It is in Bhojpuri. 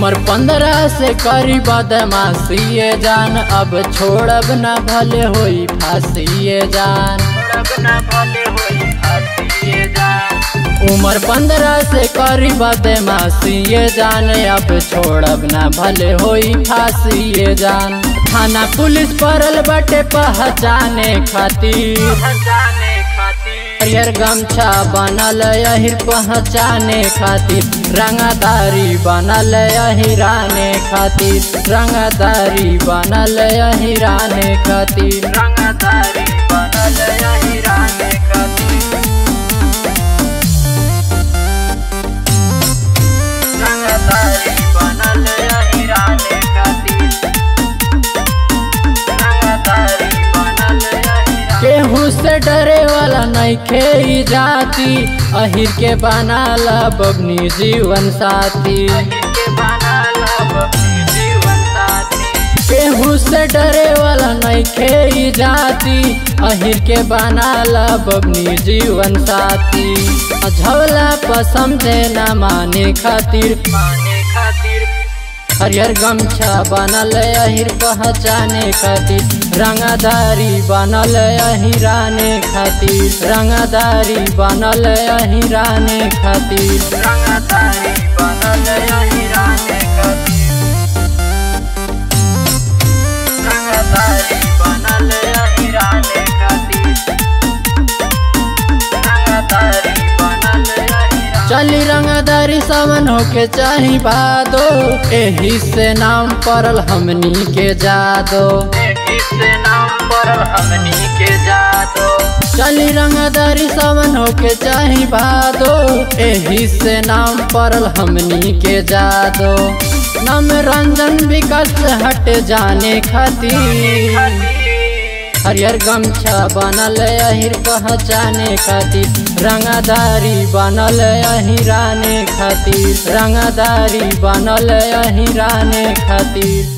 उम्र पंद्रह से करी बदमाशिए जान अब छोड़ब न भले होई फांसिए जान उम्र पंद्रह से करी बदमाशिए जान अब छोड़ब न भले होई फांसिए जान थाना पुलिस परल बटे पहचाने खातिर हरियर गमछा बनल यहिर पहचाने खातिर रंगदारी बनल यहिराने खातिर रंगदारी बनल यहिराने खातिर रंगदारी बनल यहिराने खातिर रंगदारी बनल यहिराने खातिर रंगदारी बनल यहिराने केहू से डरे वाला नइखे ई जाति अहिर के बनाला बबनी जीवन साथी केहू से डरे वाला नइखे ई जाति अहिर के बनाला बबनी जीवन साथी झवला पसंदे न माने खातिर माने खातिर हरियर गमछा बनल अहिर पहचाने खातिर रंगदारी बनल अहिराने खातिर रंगदारी बनल अहिराने खातिर रंगदारी बनल अहिराने खातिर रंगदारी बनल अहिराने खातिर रंगदारी बनल अहिराने चली रंगदारी सावन होके चाही बादो एही से नाम पड़ल हमनी के जादो एही से नाम पड़ल हमनी के जादो चली रंगदारी सावन होके चाही बादो एही से नाम पड़ल हमनी के जादो नम रंजन विकास हट जाने खातिर हरियर गमछा बनल अहिर पहचाने खातिर रंगदारी बनल अहिराने खातिर रंगदारी बनल अहिराने खातिर